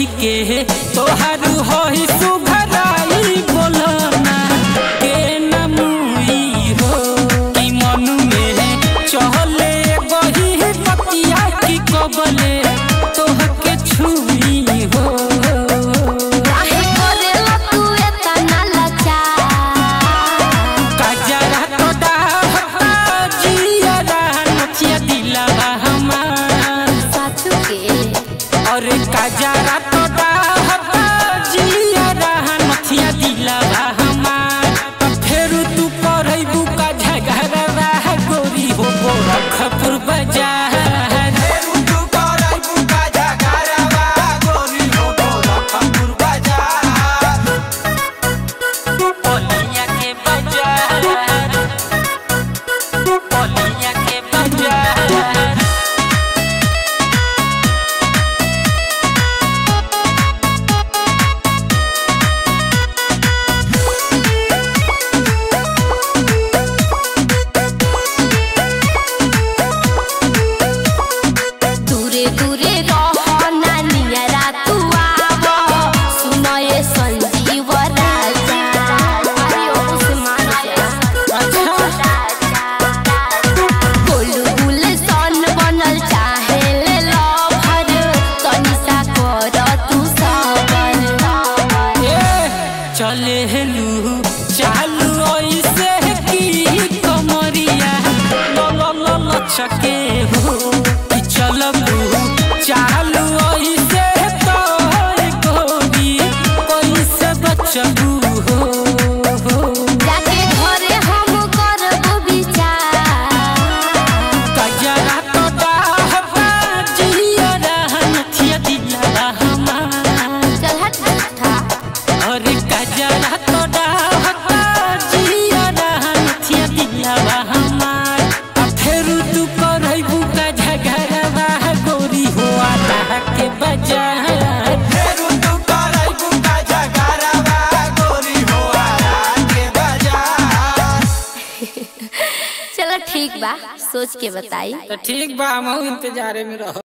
के तोहारू होई सुघराई बोलना के नमुई हो कि मन में चहले बही पतिया की कबले तोहके छुई हो काहे करेला तू एतना लाचार कजरा तो डाहता जियरा नचिया दिलवा हमार साचू के और कजरा तो डाहता जियरा नचिया दिलवा हमार त फेर तू करैबू का झगड़वा गोरी हो गोरखपुर बाजार पोलिया के बाजार पोलिया के बाजार दूरे दूरे रह नानियरा तू आव सुनए संजीव राजा अरे ओ से मान जा गोलू गुल सन बनल चाहे ले लभर तनिसा कर तू सबर चले हेलू चालू ऐसे की कमरिया ल ल ल ल छके हो कि चलबू चालू ऐसे तो गोरी कैसे बचबू हो हो जाके घरे हम करबो विचार कजरा तो डाहबा जियरा नथिया दिलवा हमार चल हट झूठा अरे कजरा तो डाहबा जियरा नथिया दिलवा हमार आ फेर तू करैबू का झगड़वा गोरी हो आटा के बाजार चलो ठीक बा सोच के बताई तो ठीक बा हम इंतजारे में रहो